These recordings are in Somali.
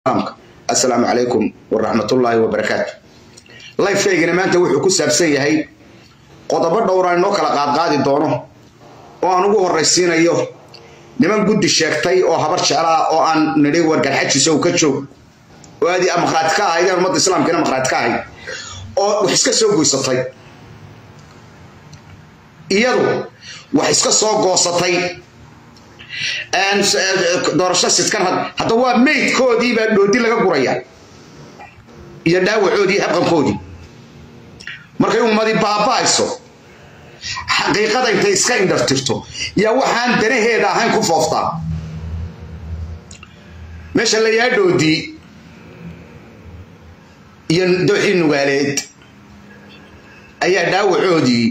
asalaamu calaykum waraxmatullaahi wabarakaatu lifekaygana maanta wuxuu ku saabsan yahay qodobo dhowraan inoo kala qaadqaadi doono oo aan ugu horraysiinayo niman guddi sheegtay oo habar jeclaa oo aan nidhi wargarxajiisa ka joog oo aad makhraati ka ahaydeen ummadda islaamkiina makhraati ka ahayd oo wax iska soo goysatay iyadu wax iska soo goosatay doorasho sidkan hadda waa maydkoodii baa dhoodi laga guraya iyo dhaawacoodii habqankoodii markay ummadi baaba'ayso xaqiiqada intay iska indhartirto yaa waxaan danaheeda ahayn ku fooftaa meesha la yaa dhoodii iyo dooxii nugaaleed ayaa dhaawacoodii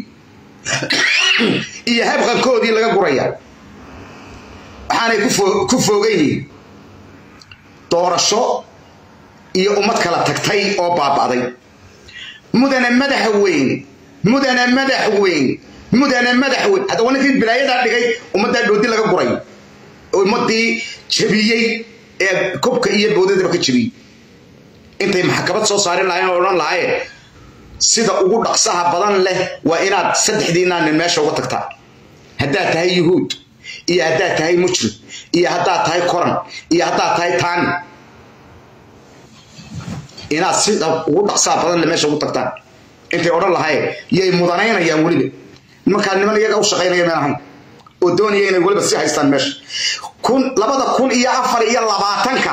iyo habqankoodii laga guraya waxaanay ku foogan yihiin doorasho iyo ummad kala tagtay oo baaba'day mudana madaxa weyn mudana madax weyn mudana madax weyn hadda waa ninkii bilaayadaa dhigay ummaddaa dhoodi laga guray ummadii jabiyey ee kubka iyo boodadaba ka jabiyey intay maxkamad soo saarin lahayn oo odhan lahaye sida ugu dhaqsaha badan leh waa inaad saddexdiinaa nin meesha uga tagtaa haddaad tahay yuhuud iyo haddaad tahay mujrim iyo haddaad tahay koran iyo haddaad tahay taani inaad sida ugu dhaqsaa badan le meesha ugu tagtaan intay odhan lahaye yay mudanaynayaan weliba nimankaa niman iyaga u shaqaynaya meel ahayn oo doonaya inay weliba sii haystaan meesha kun labada kun iyo afar iyo labaatanka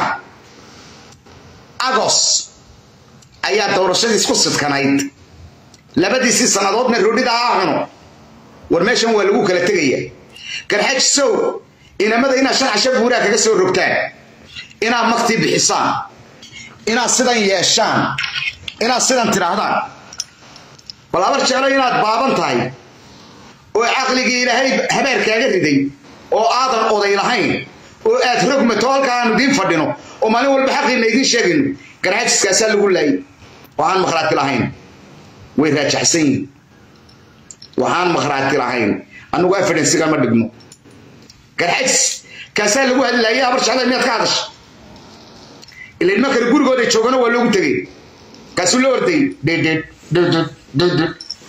agos ayaa doorashadiis ku sidkanayd labadiisii sannadoodna roodhida ha cuno war meeshan waa lagu kala tegaya garxajisow inamada inaad shan casho buuraa kaga soo rogtaan inaad maktii bixisaan inaad sidan yeeshaan inaad sidan tidhaahdaan bal habar jeclo inaad baaban tahay oo caqligii ilaahay habaarkaaga riday oo aadan oday lahayn oo aad rogmato halka aanu idiin fadhino oo maalin walba xaqiina idiin sheegayno garxajiskaasaa lagu laayay waxaan makhraati lahayn way raajaxsan yihin waxaan makhraati lahayn annagu evidensiga ma dhigno garxajis kaasaa lagu hadlaayay habar jecla miyaad ka hadasha ila ilma kale gurigooda joogana waa loogu tegay kaasuu la ordayay dddd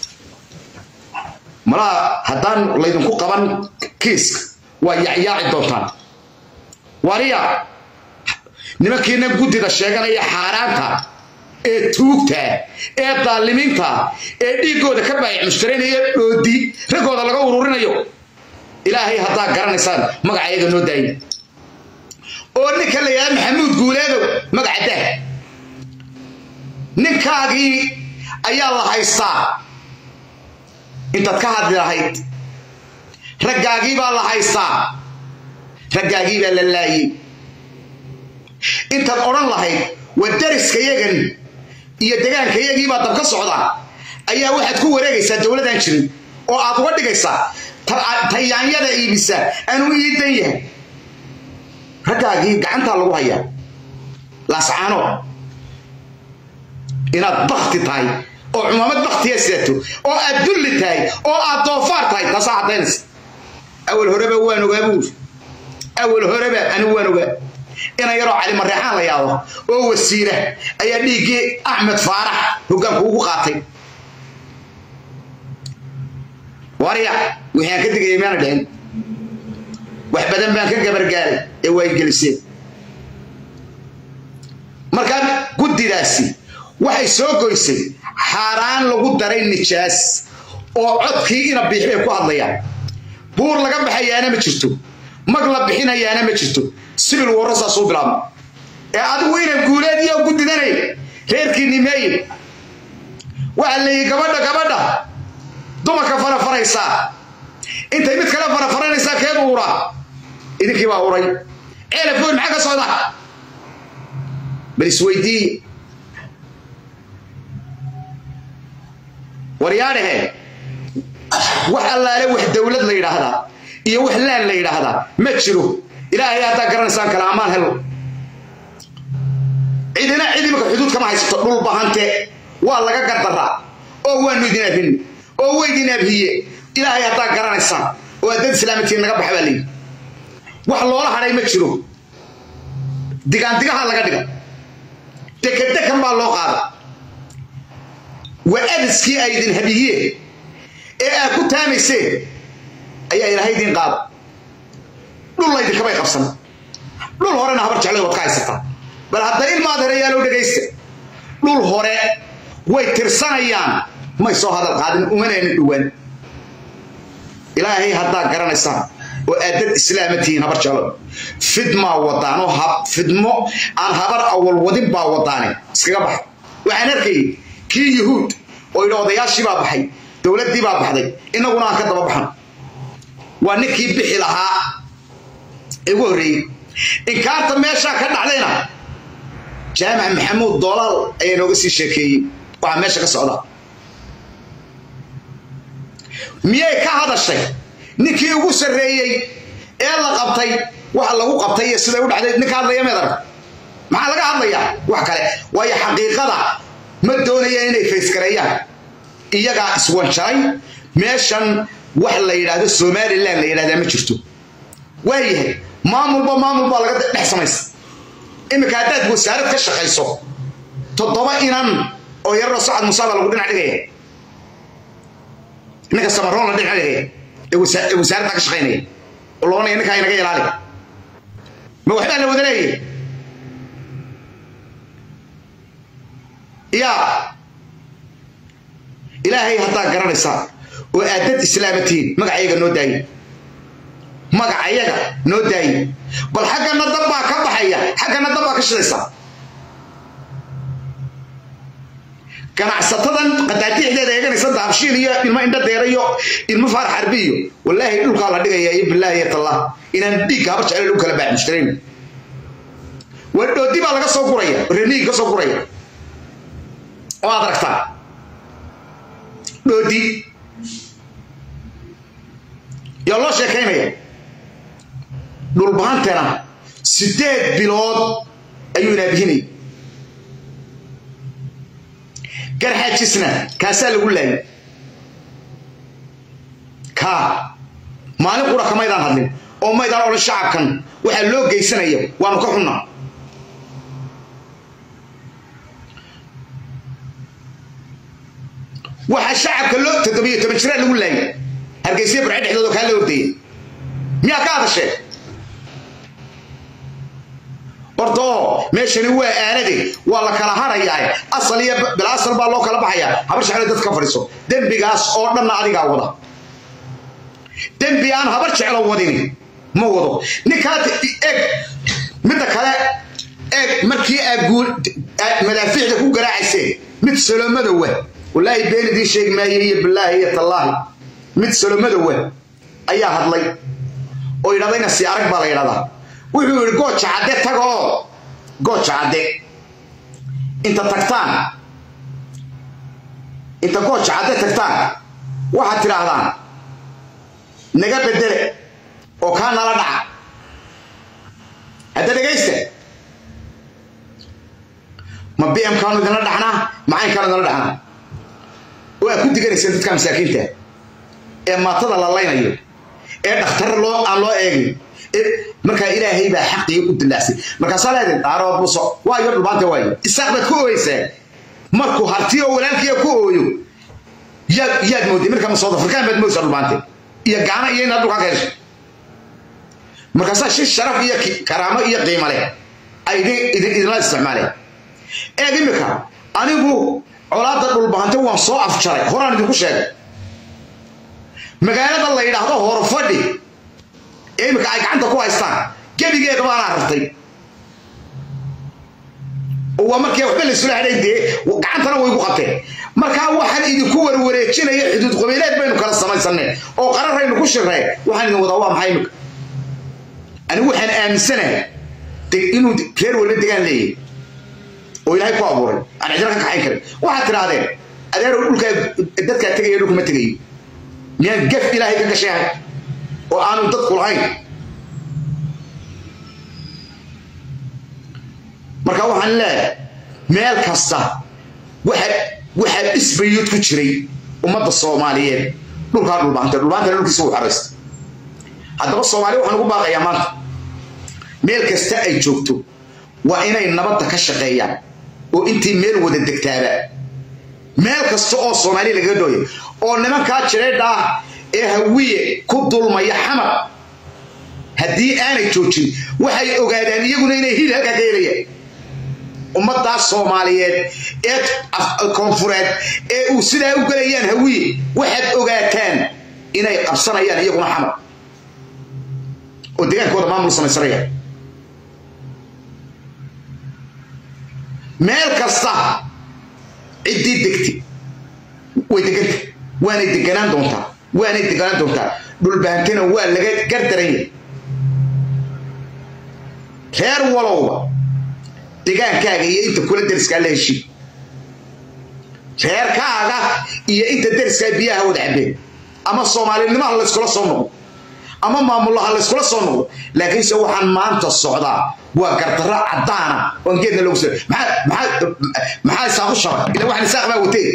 malaha haddaan laydinku qaban kiiska waa yacyaaci doontaan wariya nimankiina guddida sheeganaya xaaraanta ee tuugta ee daalimiinta ee dhiiggooda ka baayac mushtaraynayo dhoodi raggooda laga ururinayo ilaahay haddaa garanaysaan magaca iyaga noo daaya oo ninka la yidhahda maxamuud guuleedow magaca dah ninkaagii ayaa la haystaa intaad ka hadli lahayd raggaagii baa la haystaa raggaagii baa la laayey intaad odhan lahayd waa dariska yagan iyo degaanka yagiibaa dab ka socda ayaa waxaad ku wareegaysaa dowladaan jirin oo aad uga dhigaysaa tayaanyada iibisa anuu iidan yahay raggaagii gacantaa lagu hayaa laascaano inaad bakti tahay oo cumaamad baktiya sidato oo aad dulli tahay oo aad doofaar tahay taasaa caddaynaysa awal horeba waan ogaa buuri awal horeba anigu waan ogaa ina yaroo cali mareexaan la yaabo oo wasiira ayaa dhiiggii axmed faarax hoggaanku ugu qaatay warya wixii aan ka digayay maana dhicin wax badan baan ka gabargaaray ee way geliseen markaa guddidaasi waxay soo goysay xaaraan lagu daray nijaas oo codkii ina biix bay ku hadlayaan buur laga baxayaana ma jirto mag la bixinayaana ma jirto sibil warro saasuu bilaabma ee adigu ina guuleed iyo guddidanay reerkii nimeeye waxaa leeyihi gabadha gabadha dumarka farafaraysaa intay mid kale farafaranaysaa keed uura idinkii baa uray ceelafoon maxaa ka socda bal isweydiiye waryaadhahe wax allaale wax dowlad la yidhaahdaa iyo wax laan la yidhaahdaa ma jiro ilaahay haddaa garanaysaan kala ammaan helo cidina cid imika xuduud kama haysato dhul bahante waa laga gardaraa oo waanu idin abhin oo waydin abhiye ilaahay haddaa garanaysaan oo addad islaamitiin naga baxa baa layidhi wax loola hadhay ma jiro digaandigaha laga dhiga dekandekan baa loo qaada waa adiskii ay idin habiyeen ee aad ku taamayseen ayaa ilaahay idin qaada dhul laydinkabay qabsan dhul horena habar jeclay waad ka haysataa bal hadda ilmaad herayaalow dhegaysta dhul hore way tirsanayaan may soo hadal qaadin umanayna dhowaan ilaahay haddaa garanaysaan oo aad dad islaama tihiin habar jeclo fidmaa wadaan oo fidmo aan habar awal wadin baa wadaane iskaga baxa waxaan arkayay kii yuhuud oo yidhi odayaashii baa baxay dowladdii baa baxday innaguna aan ka daba baxan waa ninkii bixi lahaa ee ugu horreeyey inkaarta meeshaa ka dhacdayna jaamac maxamuud doolaal ayaa nooga sii sheekeeyey waxaa meesha ka socda miyay ka hadashay ninkii ugu sarreeyey ee la qabtay waxa lagu qabtay iyo siday u dhacday ninka hadlaya meedarag maxaa laga hadlayaa wax kale waayo xaqiiqada ma doonayaan inay faysgareeyaan iyagaa iswanjaray meeshan wax la yidhaahdo somalilan la yidhahdaa ma jirto waayahay maamulba maamul baa laga dhex samaysa iminka haddaad wasaarad ka shaqayso toddoba inan oo yararo sacad musaaba lagu dhinac dhigaya ninka samaroon la dhinac dhigaya ee wasaaradda ka shaqaynaya oo loonaya ninkaa inaga ilaali ma waxbaa la wada leeyahay yaa ilaahay haddaa garanaysaa oo aad dad islaama tihiin magacayaga noo daaye magacayaga noo daaye bal xaggana dab baa ka baxaya xaggana dab baa ka shidaysa ganacsatadan qadaadiixdeeda eeganaysa dahabshiil iyo ilmo indho deera iyo ilmo faarax harbi iyo wallaahi dhulkaa la dhigaya iyo bilaahi tallah inaan dhiigga habar jecel lagu kala baax mushtarayn waa dhoodi baa laga soo guraya reniigi ka soo guraya oo aad aragtaa dhoodi yaa loo sheekaynaya dhulbaantana sideed bilood ayuu inaabihinay garxaajisna kaasaa lagu laayay kaa maalin qura kamaydaan hadlin oo maydaan odhan shacabkan waxaa loo geysanaya waanu ka xunnaa waxaa shacabka loo toddobiyo toban jiraa lagu laayay hargeysiya barce dhexdoodoo kaa la ordayay miyaa ka hadashee horta oo meeshani waa aanade waa la kala harayaa asal iyo bilaasal baa loo kala baxayaa habar jeclo dad ka fadhiiso dembigaas oo dhanna adigaa wada dembi aan habar jeclo wadini ma wado ninkaa eeg midda kale eeg markii aad madaafiicda ku garaacayseen mid salomadowa wallaahi been idiin sheegi maaye iyo bilaahi iyo tallaahi mid salomadowa ayaa hadlay oo yidhahdayna si arag baa la yidhahdaa wuxuu yidhi gooja cadde taga oo gooja cadde inta tagtaan inta gooja cadde tagtaan waxaad tidhaahdaan naga bedele oo kaa nala dhaca hadda dhegaysta ma b m kaanu idinla dhaxnaa macayn kaanu idinla dhaxnaa oo aad ku diganayseen dadka masaakiinta ee maatada la laynayo ee dhakhtar loo aan loo eegin markaa ilaahay baa xaqii u dilacsay markaasaa leedin dhaaroo buso waayo dhubaanta waayo isaaq baad ku ooyeysaa markuu hartiyo walaalkiiya ku ooyo yaad yaad mooday markaa masood afrikaan baad moodaysaa dhubaante iyo gaana iyo inaad dhulkaa ka heshay markaasaa shi sharaf iyo karaamo iyo qiimo leh ay idinla isticmaaleen eeg imika anigu colaadda dhulbaante waan soo afjaray horaan idinku sheegay magaalada la yidhaahdo horfadhi ee imika ay gacanta ku haystaan gebigeeda baanaa rartay oo waa markii waxba laysula hadhay dee gacantana way gu qabteen markaa waxaan idinku warwareejinaya xuduud qabiileed baynu kala samaysanay oo qararaynu ku shirnay waxaan idin wadaa waa maxay imika anigu waxaan aaminsanahay inuu reer walba degaan leeyahay oo ilaahay ku abuuray aan cidina ka kaxayn karin waxaad tidhaahdeen adeerow dhulkaa dadkaa tegaya dhulka ma tegayo miyaan gef ilaahay ka gashayahay oo aanu dadku lahayn marka waxaan leeyahay meel kasta waxaa isbayuud ku jiray ummadda soomaaliyeed dhulkaa dhulbaanta dhulbaantana dhulkiisa u xoraysta haddaba soomaaliya waxaan ugu baaqayaa maanta meel kasta ay joogto waa inay nabadda ka shaqeeyaan oo intii meel wada degtaaba meel kasta oo soomaaliya lagaga dhooya oo nimankaa jireedha ah ee hawiye ku dulmaya xamar haddii aanay joojin waxay ogaadaan iyaguna inay hil halkaa ka helayaan ummaddaas soomaaliyeed ee koonfureed ee uu sidaa u gelayaan hawiye waxaad ogaataan inay qabsanayaan iyaguna xamar oo degaankooda maamul samaysanaya meel kasta ciddii degti way deganta waanay deganaan doontaa waanay deganaan doontaa dhulbahantina waa laga gardaranya reer walowba degaankaaga iyo inta kula deriskaa la heshii reerkaaga iyo inta deriskaa biyaha wada cabeen ama soomaalinimaha layskula soo noqdo ama maamullaha layskula soo noqdo laakiinse waxaan maanta socdaa waa gardarro caddaana oon geedna loogu soo maxaa isaaqu shabay ila waxaan isaaq baa watee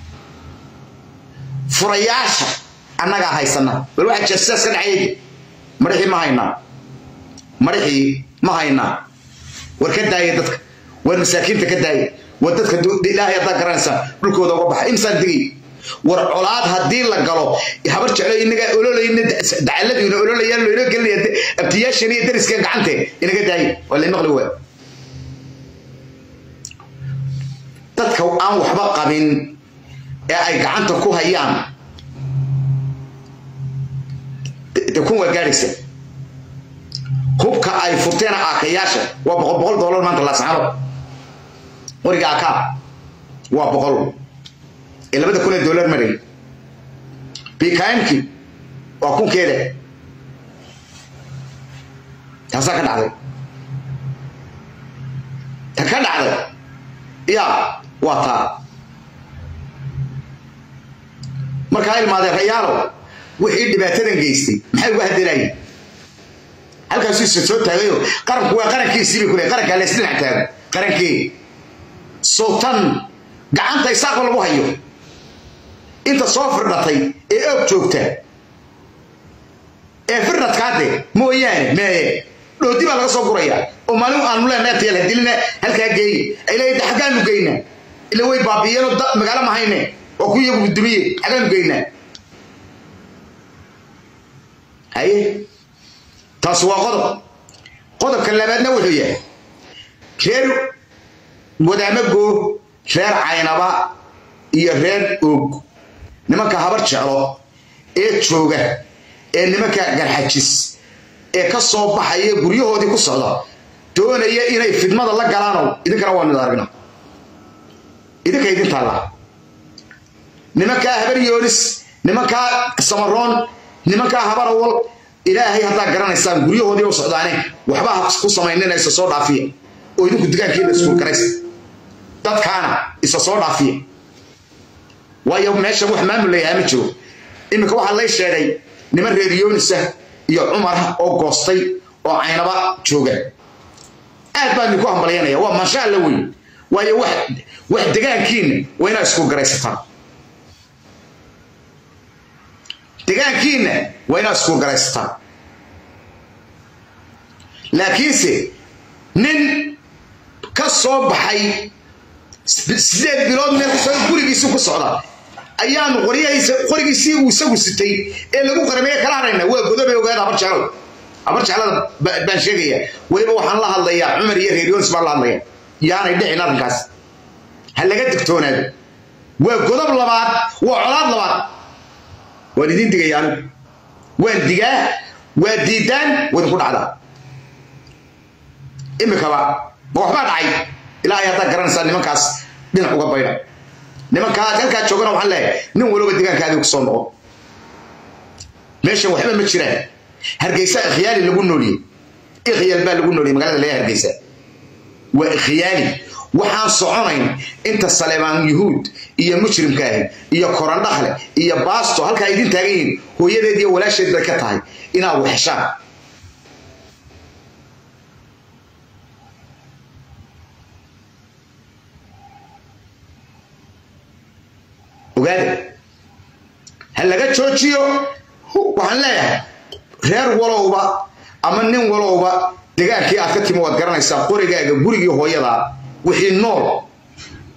furayaasha annagaa haysana bal waxa jira sidaas ka dhacayay marixii ma haynaa marixii ma haynaa war ka daaya dadka war masaakiinta ka daaya war dadka ilaahay haddaa garanaysaa dhulkooda uga baxa imsaan digay war colaad haddii la galo habar jeclo inagaa ololayna dacaladiina ololayaan loynoo gelinaya abtiyaashan iyo dariska gacante inaga daaya waa la maqli waa dadka aan waxba qabin ee ay gacanta ku hayaan de kun waa gaadhaysa hubka ay furteen aakayaasha waa boqol boqol doolar maanta laascaano qoriga akaa waa boqol ee labada kun ee doolar maray bkmki waa kunkeeda taasaa ka dhacday ta ka dhacday ya waa taa markaa ilmaadeen rayaalo wixii dhibaatadan geystay maxay uga hadelayeen halkaasuu isa soo taagayo qaranku waa qarankiisiibay kule qarankaa la isdhinac taago qarankee sultan gacanta isaaqba lagu hayo inta soo firdhatay ee og joogta ee firdhatkaade mooyaane meeye dhoodi baa laga soo guraya oo maalin aanu leenahay tayal hadilina halkaa geeye ay leeyahay xaggaanu geynaa ila way baabiiyeenoo magaalo mahayne waa ku iyagu gudumiye xaggaanu geynaa haye taas waa qodob qodobka labaadna wuxuu yahay reer wadaamago reer caynaba iyo reer og nimanka habar jeclo ee jooga ee nimanka garxajis ee ka soo baxaya guryahoodii ku socda doonaya inay fidmada la galaanow idinkana waa mid aragna idinka idin taallaa nimankaa habar yoonis nimankaa samaroon nimankaa habar awal ilaahay haddaa garanaysaan guryahoodii u socdaane waxba ha ku samaynina isa soo dhaafiya oo idinku digaankiina iskuul garaysa dadkaana isa soo dhaafiya waayo meesha wax maamul layahaa ma jiro iminka waxaa lay sheegay niman reer yoonisa iyo cumar oo goostay oo caynaba jooga aad baan idinku hambalyanaya waa maasha alla weyn waayo wax wax degaankiina waa inaa isku garaysataan degaankiina waa inaa isku garaysataan laakiinse nin ka soo baxay sideed bilood meel gurigiisi ku socda ayaanu qoryahiisa qorigiisii uu isagu sitay ee lagu qarameye kala hadhayna waa godobe ogaada habar jeclada habar jeclada baan sheegaya weliba waxaan la hadlayaa cumar iyo reer yoonis baan la hadlaya yaanay dhicin arrinkaas ha laga digtoonaado waa godob labaad waa colaad labaad waan idiin digaya anigu waan digaa waa diidaan wadinku dhacdaa imikaba ma waxbaa dhacay ilaahay haddaa garanaysaa nimankaas dhinac uga baydha nimankaa halkaa joogana waxaan leeyahay nin waliba degaankaadii ku soo noqo meeshan waxba ma jiraan hargeysa ikhyaali lagu nooliyey ikhyaal baa lagu nooliyey magaalada leeyahay hargeysa waa ikhyaali waxaan soconayn inta saleebaan yuhuud iyo mujrimka ahi iyo korandhakle iyo baasto halkaa idin taagan yihiin hooyadeed iyo walaasheed bay ka tahay inaad waxeshaan ogaada ha laga joojiyo waxaan leeyahay reer walowba ama nin walowba degaankii aad ka timi waad garanaysaa qorigaaga gurigii hooyada wixii nool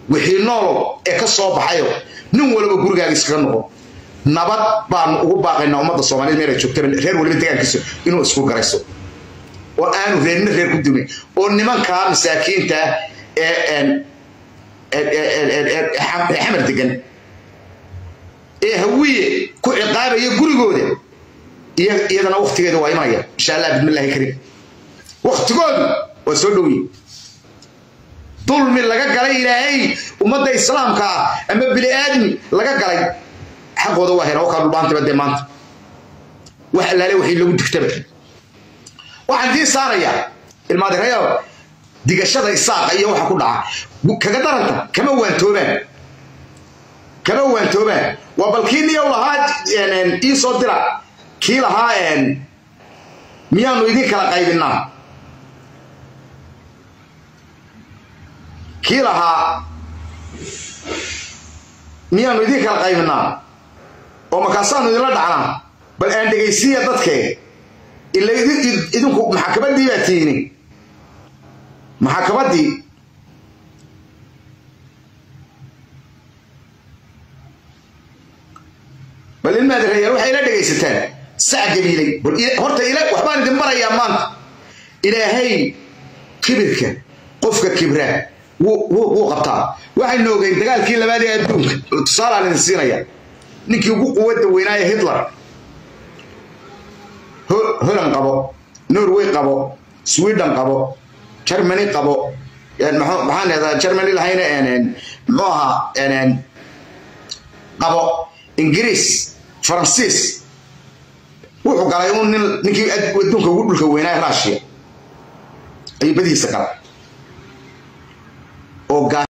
wixii noolow ee ka soo baxayo nin walba gurigaaga iskaga noqo nabad baanu ugu baaqaynaa ummadda soomaaliyed meelay joogtaba reer waliba degaankiisa inuu isku garayso oo aanu reerina reer ku dumin oo nimankaa masaakiinta ee xamar degan ee hawiye ku ciqaabaya gurigooda iyadana waktigeeda waa imanaya insha allah bismillahi kariim waktigoodu waa soo dhowyi dulmi laga galay ilaahay ummadda islaamka ah ama bini aadmi laga galay xaqooda waa hela wakaa dhulbaantaba dee maanta wax allaale wixii lagu digtaba waxaan dii saarayaa ilmaadireyo digashada isaaqa iyo waxa ku dhaca kaga daranta kama waantoobaan kama waantoobaan waa bal kii niyow lahaa ii soo dira kii lahaa miyaanu idin kala qaybinaa kii lahaa miyaanu idin kala qaybinaa oo markaasaanu idinla dhacnaa bal aan dhegaysiiya dadkee ila idinku maxakamadii baa tiini maxakamadii bal ilmaadi reeyaal waxay ila dhegaysataan sac gabiilay horta waxbaan idin barayaa maanta ilaahay kibirka qofka kibraa wuu qabtaa waxaynu ogeyn dagaalkii labaad ee adduunka tusaalaan idin siinaya ninkii ugu quwadda weynaaye hitler holand qabo norway qabo sweden qabo germany qabo maxaan leedaa germany lahayna muxuu ahaa qabo ingiriis faransiis wuxuu galay un nin ninkii adduunka ugu dhulka weynaaye russia ayuu badihiisa galay oo